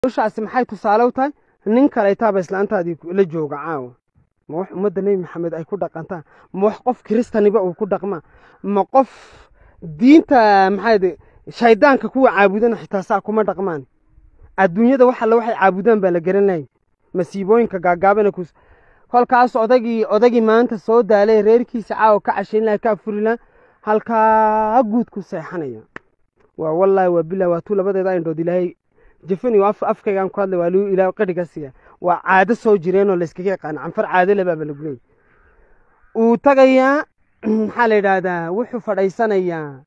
ushaasi maxay tusaale u tahay nin kaleetaaba islaantaadii la jooga caawa ma wax ummadda nebi maxamed ay ku dhaqantaan ma wax qof kiristaniba uu ku dhaqmaa ma qof diinta maxaade shaydaanka kuwa caabudana xitaa saa kuma dhaqmaan adduunyada wax alle waxay caabudaan baa la garanayay masiibooyinka gaagaabana kus kolkaas odagii odagii maanta soo daalay reerkiisa caawa ka cashayn laha ka afuri laha halkaa guud ku seexanaya waa wallaahi waa bilah waa tuu labadeeda indhood ilaahay jafaniyo af afkaygaan ku hadlay waa luu ilaahay qadhiga siiya waa caado soo jireenoo layskaga yaqaana canfar caado lebaaba lagu leeyay uu tagayaa maxaa la yidhaahdaa wuxuu fadhaysanayaa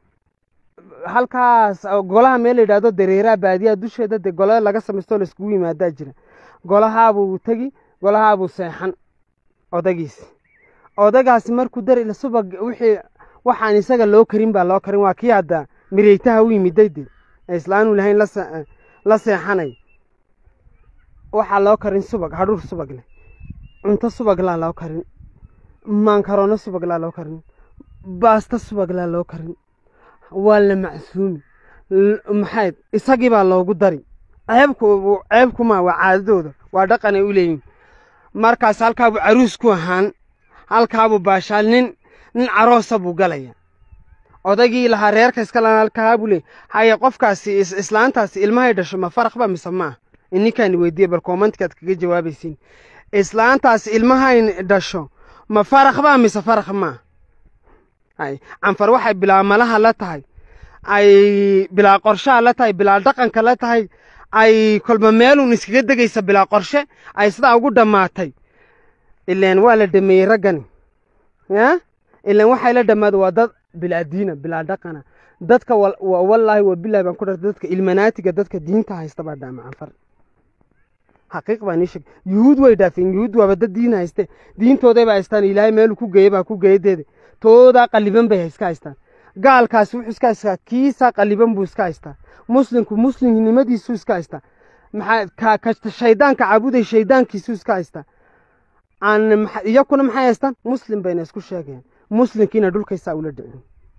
halkaas golaha meel la yidhahdo dareeraha baadiyaha dusheeda dee golada laga samaysto laiskugu yimaadaa jira golahaabuu tegi golahaabuu seexan odagiisi odagaasi markuu dar subag wixii waxaan isaga loo karin baa loo karin waa kii hadda mireytaha u yimiday dee ee islaanu lahayn la seexanay waxaa loo karin subag hadhuur subag leh cunto subaglaa loo karin maankaroono subaglaa loo karin baasta subaglaa loo karin waa la macsuumi maxayd isagii baa loogu dari ceebku ceebkuma waa caadadooda waa dhaqan ay u leeyihin markaas halkaabuu caruus ku ahaan halkaabuu baashaal nin nin caroosa buu galaya odaygii lahaa reerka iskala halkaabuu leey haye qofkaasi islaantaasi ilmahay dhasho ma faraqba mise maaha ininkaani weydiiye bal koomantigaad kaga jawaabaysiin islaantaasi ilmahay dhasho ma faraqba mise faraq maaha hay canfar waxay bilaa malaha la tahay ay bilaa qorshaha la tahay bilaa dhaqanka la tahay ay kolba meelun iskaga degaysa bilaa qorshe ay sidaa ugu dhammaatay ileen waa la dhameeyey raggani ya ileen waxay la dhammaada waa dad bilaa diina bilaa dhaqana dadka wallaahi waa bilahi baan ku dhartay dadka ilmanaatiga dadka diinta haysta baa dhaama canfar xaqiiq baan ii sheeg yuhuud way dhaafeen yuhuud waaba dad diin hayste diintooday baa haystaan ilaahay meeluu ku geeye baa ku geeyadeeda toodaa qalliban bay iska haystaan gaalkaasi wuxuu iska haystaa kiisaa qalliban buu iska haystaa muslimku muslimnimadiisuu iska haystaa maxaa ka shaydaanka caabuday shaydaankiisuu iska haystaa aan iyakuna maxay haystaan muslim bayna isku sheegayaan muslimkiina dhulkaysaa ula dhicin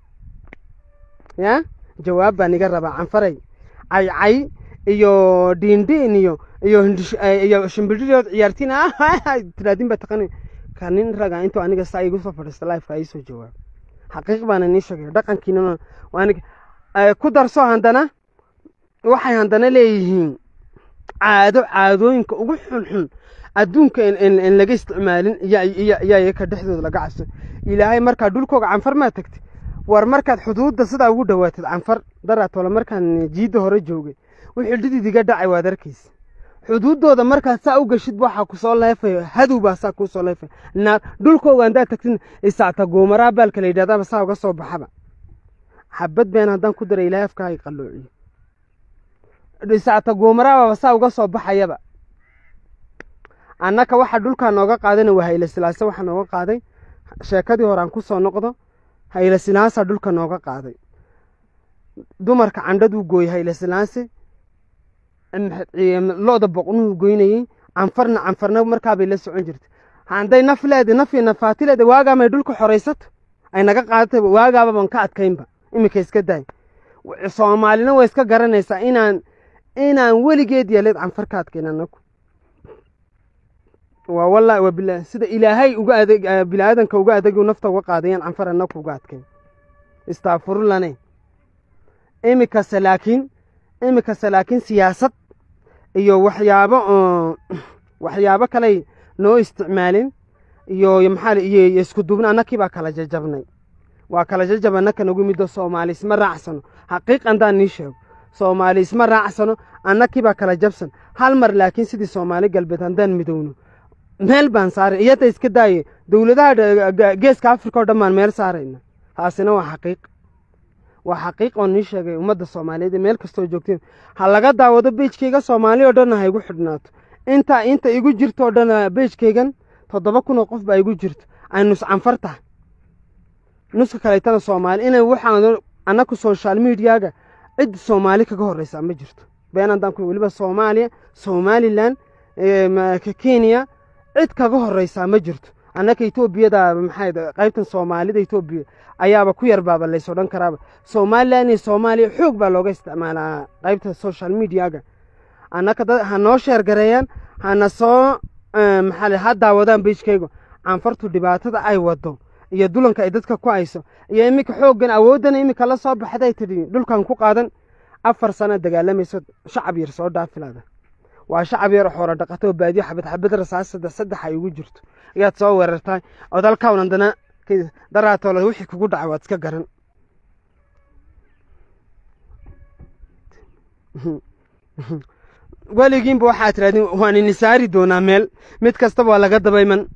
ya jawaab baan iga rabaa canfaray caycay iyo dhiindhiin iyo iyo iyo shimbirirood ciyaartiin tiraadin baa taqani ka nin raga intuu aniga saa igu soo fadhiista lifeka ii soo jawaab xaqiiq baana nii sheegaya dhaqankiina aniga ku darso haddana waxay haddana leeyihiin caado caadooyinka ugu xunxun adduunka in laga isticmaalin iyaa ka dhexdooda laga cabso ilaahay markaa dhulkooga canfar maa tagtay war markaad xuduudda sidaa ugu dhowaatid canfar daraatole markaan jiidda hore joogay wixii dhidid iga dhacay waad arkaysa xuduuddooda markaad saa u gashid waxaa kusoo leefaya hadow baa saa kuusoo leefaya naar dhulkooga haddaad tagtin isaacta goomaraa baalka la yidhahdaba saa uga soo baxaba xabad been haddaan ku daray ilaahay afkaa ay qalloociyo isaacta goomaraababa saa uga soo baxayaba annaka waxa dhulkaa nooga qaadana waa hayle silaase waxaa nooga qaaday sheekadii hore aan ku soo noqdo hayle silaasaa dhulka nooga qaaday dumarka candhaduu gooyey hayle silaase lo-da boqnuhu goynayey canfarna canfarna markaabay la socon jirtay hadday naf leeda naf iyo nafaati leeda waagaamay dhulka xoraysato ay naga qaadatay waagaababan ka adkaynba iminka iska daay soomaalina way iska garanaysaa inaan inaan weligeed yeeleed canfar ka adkayn anagu waa wallahi waa bilah sida ilaahay uga adeg biniaadanka uga adeg nafta uga qaadayaan canfar anagu uga adkayn istaafurulane iminkase laakiin iminkase laakiin siyaasad iyo waxyaabo oo waxyaabo kaley noo isticmaalin iyo maxaa iyo isku duubna annakii baa kala jajabnay waa kala jajab annaka nagu middo soomaali isma raacsano xaqiiq andaan nii sheego soomaali isma raacsano annakii baa kala jabsan hal mar laakiin sidii soomaali galbeed haddaan midowno meel baan saaray iyada iska daaye dowladaha geeska africa oo dhan baan meel saarayna taasina waa xaqiiq waa xaqiiq oo nii sheegay ummadda soomaaliyeed meel kastoo joogteen ha laga daawado beejkayga soomaali oo dhanna ha igu xidhnaato inta inta igu jirto oo dhan beejkaygan toddoba kun oo qof baa igu jirto ay nus canfar tahay nuska kaleetana soomaali inay waxaan annaku social mediaga cid soomaali kaga horreysaa ma jirto been haddaan ku weliba soomaaliya somalilan kenya cid kaga horreysaa ma jirto annaka etoobiyada maxay qaybtan soomaalida etoobiya ayaaba ku yar baaba lays odhan karaaba somalilan iyo soomaaliya xoog baa looga isticmaalaa qaybta social mediaga annaka dad ha noo sheergareeyaan hana soo maxaa le ha daawadaan beijkaygu canfartu dhibaatada ay wado iyo dulanka ay dadka ku hayso iyo iminka xooggan awoodana iminka la soo baxday tidhi dhulkan ku qaadan afar sano dagaalamayso shacab yar soo dhaafilaada waa shacab yar xoolo dhaqato oo baadiyo xabad xabad rasaas saddex saddex ay ugu jirto ayaad soo weerartahay oo dalkawn haddana daraatoole wixii kugu dhacay waad iska garan weligiinba waxaa tirahdin waan ini saari doonaa meel mid kastaba waa laga dabayman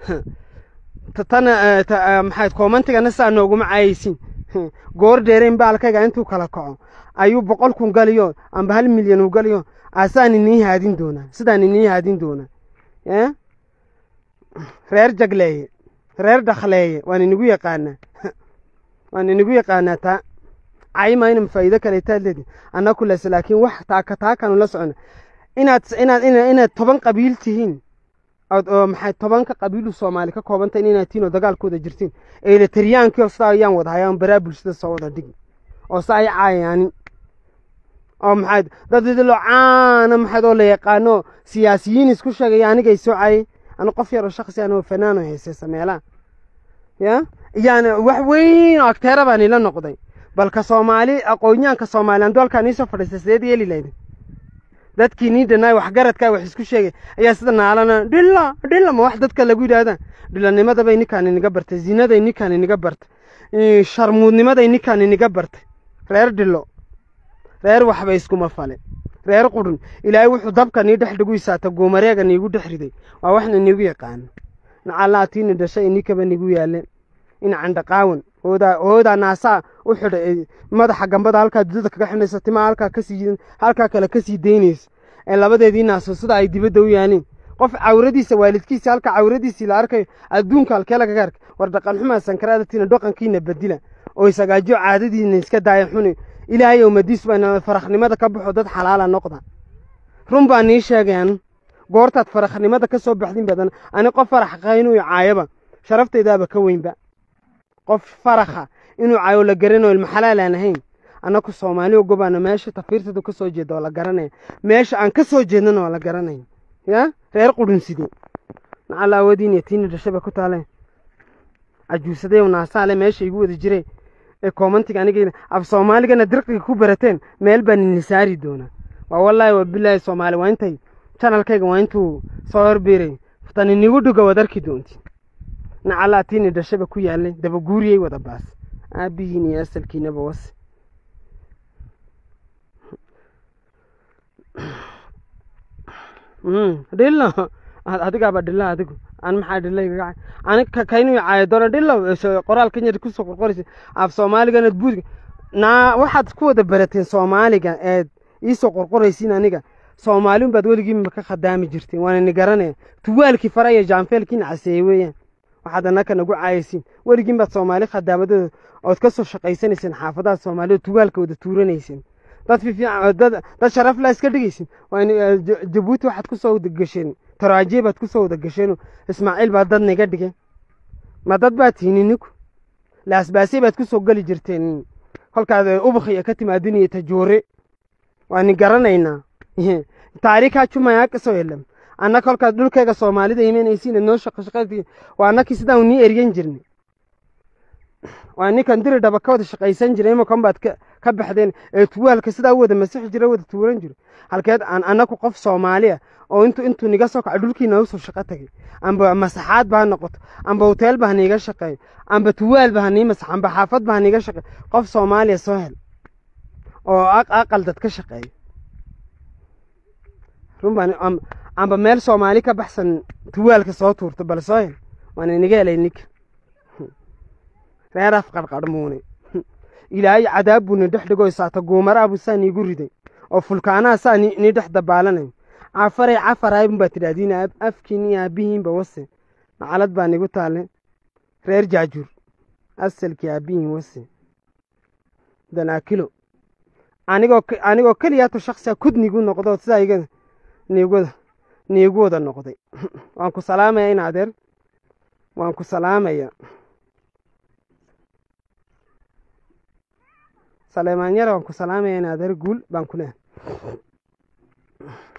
tana maxayd koomantigana saa nooguma caayaysin goor dheerayn baalkayga intuu kala kaco ayuu boqol kun galiyo amba hal milyan u galiyo asaan inii haadin doonaa sidaan inii haadin doonaa reer jagleeye reer dhakhleeye waan inigu yaqaanaa waan inigu yaqaanaa taa cayma ina faa'iido kaleetaad leedi anna kules laakiin wax taaka taakanu la socona inaad inaad inaad toban qabiil tihiin oo maxay tobanka qabiilu soomaali ka koobantahin inaad tihiin oo dagaalkooda jirtiin eelatariyaankii oo sidaa ayaan wada hayaan baraa bulshada soo wada dhigi oo sa ay caayaanin oo maxayd dad idilo caana maxayd oo la yaqaano siyaasiyiin isku sheegaya anigay soo caayay anu qof yaroo shaksi anoo fanaano heeseysa meelaha ya yani wax weyn oo agteera baan ila noqday balka soomaali aqoonyaanka soomaaliyan doolkaan iisoo fadhiistay sideed yeeli lahayd dadkii nii dhanaay waxgaradkaa wax isku sheegay ayaa sida naalana dhilla dhilla ma wax dadka lagu yidhaahdaa dhillanimadabay ninkaan iniga bartay zinaday ninkaan iniga bartay sharmuudnimaday ninkaan iniga bartay reer dhillo reer waxba iskuma fale reer qudhun ilaahay wuxuu dabka nii dhex dhigu isaata goomareega niigu dhex riday waa waxna niigu yaqaano nacallaatiini dhashay inikaba nigu yaaleen in candhaqaawan hoodaa hoodaa naasaa u xidhay madaxa gambada halkaa dudada kaga xidhnaysa timaa halkaa kasii halkaa kale kasii daynaysa ee labadeedii naaso sida ay dibadda u yaaleen qof cawradiisa waalidkiisa halka cawradiisii la arkayo adduunka halkee lagaga arkay war dhaqan xumaa sankaraadatina dhaqankiina bedila oo isagaajo caadadiina iska daaya xuni ilaahay ummadiisu baa farakhnimada ka baxo dad xalaala noqda run baa nii sheegayan goortaad farakhnimada ka soo baxdin badan ani qof farax qaynuu caayaba sharaftaydaaba ka weynba qof farakha inuu caayo la garanayo ilmaxalaal aan ahayn annaku soomaali ogobaana meesha tafiirtadu ka soo jeeda waa la garanaya meesha aan ka soo jeednana waa la garanaya ya reer qudhunside nacala awoodiin iyo tiini dhashaba ku taale cajuusaday naasaale meesha igu wada jire ee koomantiga aniga af soomaaligana dirqiga ku barateen meel baan ini saari doonaa waa wallaahi waa bilaahi soomaali waa intay janalkayga waa intuu soo horbiiray tan inigu dhuga waad arki doonti nacalaa tiini dhashaba ku yaalay dabaguuriyey wada baas aabihiin iyo asalkiinaba wase dhillo adigaaba dhilla adigu an maxaa dhilla igaga ani kaynu caayo doona dhillo qoraalkan yar kusoo qorqoraysa af soomaaligana buudga naa waxaad ku wada barateen soomaaliga eed iisoo qorqoraysiin aniga soomaalin baad weligiinba ka khadaami jirteen waana ni garanaya tuwaalkii fara iyo jaanfeelkiina caseeye weeyaan waxaad annaka nagu caayaysiin weligiin baad soomaali khadaamadooda ood ka soo shaqaysanayseen xaafadaha soomaalida tuwaalka wada tuuranayseen dad fiifiican dad dad sharaf laa iska dhigaysin waa jabuuti waxaad ku soo wada gasheen taraajiye baad ku soo wada gasheen ismaaciil baa dad niga dhigay ma dad baad tihiin inigu laasbaasye baad ku soo geli jirteen kolkaad ubakhiya ka timaadin iyo tajoore waa ni garanaynaa taariikhaa jumaya kasoo helam anna kolkaad dhulkayga soomaalida imanaysiin noo shaqo shaqadii waa annakii sidaan nii eryan jirnay waa ninkan diri dhaba ka wada shaqaysan jiray imakan baad ka baxdeen ee tuwaalka sidaa u wada masixi jira wada tuuran jiro halkeed aan annaku qof soomaaliya oo intu intuu niga soo kaco dhulkiina usoo shaqo tagay amba masaxaad ba ha noqoto amba hoteel ba ha niiga shaqeeyo amba tuwaal ba ha nii masax amba xaafad ba ha niiga shaqeeyo qof soomaaliya soo hel oo aqal dad ka shaqeeyo run baan amba meel soomaali ka baxsan tuwaalka soo tuurto bal soo hel waan iniga helay ninka reer af qarqarmuune ilaahay cadaab buuna dhex dhigo isaata guumara buu saa niigu riday oo fulkaanaha saa nii dhex dabaalanayo cafaray cafaraybun baa tidhahdiin afkiin iyo aabihiinba wase nacalad baa nigu taale reer jaajuur asalkii aabihiin wase danaakilo anigoo anigoo keliyaato shaksiga kud nigu noqdo sidaa iga niigu niigu wada noqday waan ku salaamaya in adeer waan ku salaamaya saleemaan yar waan ku salaamaya in adeer guul baan ku leehay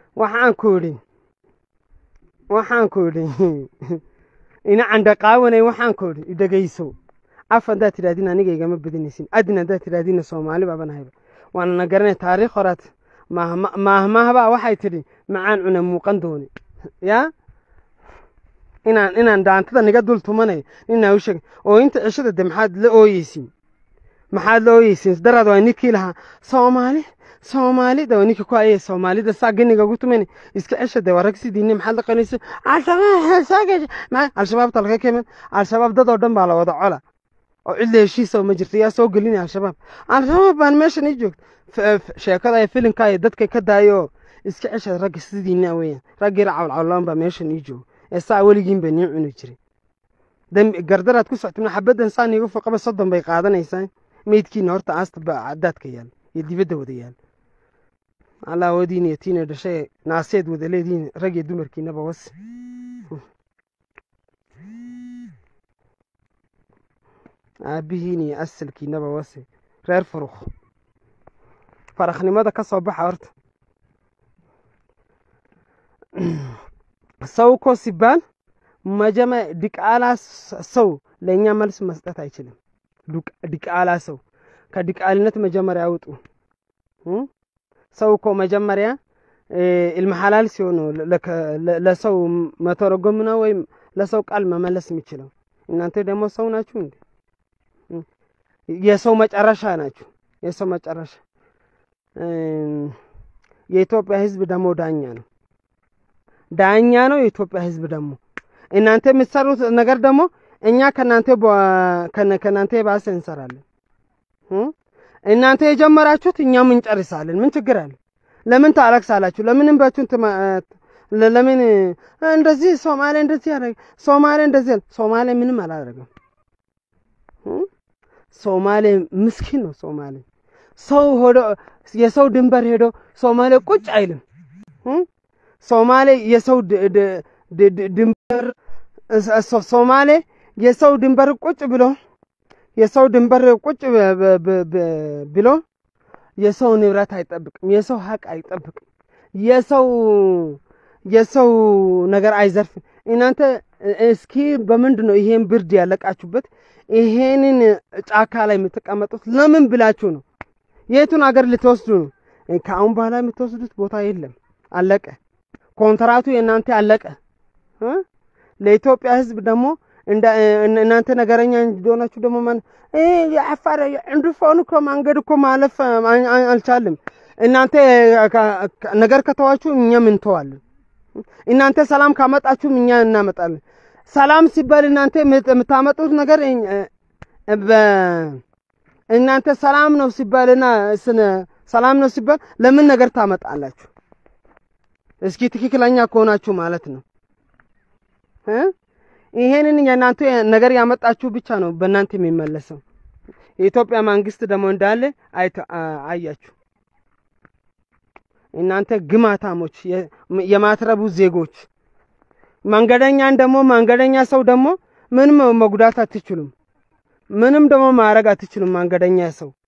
waxaan ku idhi waxaan ku idhi ina candhaqaawanay waxaan ku idhi idhegayso af haddaad tidhahdin aniga igama badinaysin adin haddaad tidhahdinna soomaali baaban hayba waana na garanay taariikh horaad maahmaahbaa waxay tidhi macaan cuna muuqan doone yaa inaan inaan daantada niga dul tumanayo ninaa u sheegay oo inta cishada de maxaad la ooyeysiin maxaad la ooyeysiin daraad waa ninkii lahaa soomaali soomaalida waa ninka ku ayay soomaalida saa ganiga ugu tuman iska cesha de waa rag sidiinne maxaad la qanaysa al-shabaabta laga kemen al-shabaab dad oo dhan baa la wada cola oo cid la heshiisa ma jirto yaa soo gelinaya al-shabaab al-shabaab baan meeshan ii joogta sheekada filimka ay dadka ka daayo iska cesha ragga sidiina weeyaan raggii cawlcawlaan baa meeshan ii jooga ee saa weligiin ba nii cuni jiray gardaraad ku soctimna xabaddan saa niigu foqaba soddon bay qaadanaysaa meydkiina horta aasta ba daadka yaal iyo dibadda wada yaal allah wadiin iyo tiina dhashay naaseed wada leedihiin rag iyo dumarkiinaba was aabbihiin iyo asalkiinaba wase reer furuk faraknimada ka soo baxa horta ሰው እኮ ሲባል መጀመ ዲቃላ ሰው ለእኛ መልስ መስጠት አይችልም። ዲቃላ ሰው ከዲቃልነት መጀመሪያ ያውጡ። ሰው እኮ መጀመሪያ ኢልመሐላል ሲሆን ነው ለሰው መተረጎም ነው ወይም ለሰው ቃል መመለስ የሚችለው። እናንተ ደግሞ ሰው ናችሁ እንዴ? የሰው መጨረሻ ናችሁ። የሰው መጨረሻ። የኢትዮጵያ ሕዝብ ደግሞ ዳኛ ነው ዳኛ ነው የኢትዮጵያ ህዝብ ደግሞ እናንተ የምትሰሩት ነገር ደግሞ እኛ ከናንተ ከናንተ የባሰ እንሰራለን። እናንተ የጀመራችሁት እኛም እንጨርሳለን። ምን ችግር አለ? ለምን ታለቅሳላችሁ? ለምን እንባችሁን ለምን እንደዚህ ሶማሌ እንደዚህ ያደረገ ሶማሌ እንደዚህ ሶማሌ ምንም አላደረገም። ሶማሌ ምስኪን ነው። ሶማሌ ሰው ሆዶ የሰው ድንበር ሄዶ ሶማሌ ቁጭ አይልም። ሶማሌ የሰው ድንበር ሶማሌ የሰው ድንበር ቁጭ ብሎ የሰው ድንበር ቁጭ ብሎ የሰው ንብረት አይጠብቅም። የሰው ሀቅ አይጠብቅም። የሰው የሰው ነገር አይዘርፍም። እናንተ እስኪ በምንድን ነው ይሄን ብርድ ያለቃችሁበት? ይሄንን ጫካ ላይ የምትቀመጡት ለምን ብላችሁ ነው? የቱን አገር ልትወስዱ ነው? ከአሁን በኋላ የምትወስዱት ቦታ የለም። አለቀ። ኮንትራቱ የእናንተ አለቀ። ለኢትዮጵያ ሕዝብ ደግሞ እናንተ ነገረኛ እንደሆናችሁ ደግሞ ማን የአፋር እንድፎን እኮ መንገድ እኮ ማለፍ አልቻልም። እናንተ ነገር ከተዋችሁ እኛም እንተዋለን። እናንተ ሰላም ካመጣችሁም እኛ እናመጣለን። ሰላም ሲባል እናንተ የምታመጡት ነገር እናንተ ሰላም ነው ሲባልና ሰላም ነው ሲባል ለምን ነገር ታመጣላችሁ? እስኪ ትክክለኛ ከሆናችሁ ማለት ነው። ይሄንን የእናንተ ነገር ያመጣችሁ ብቻ ነው በእናንተ የሚመለሰው። የኢትዮጵያ መንግስት ደግሞ እንዳለ አያችሁ። እናንተ ግማታሞች፣ የማትረቡ ዜጎች፣ መንገደኛን ደግሞ መንገደኛ ሰው ደግሞ ምንም መጉዳት አትችሉም። ምንም ደግሞ ማድረግ አትችሉም። መንገደኛ ሰው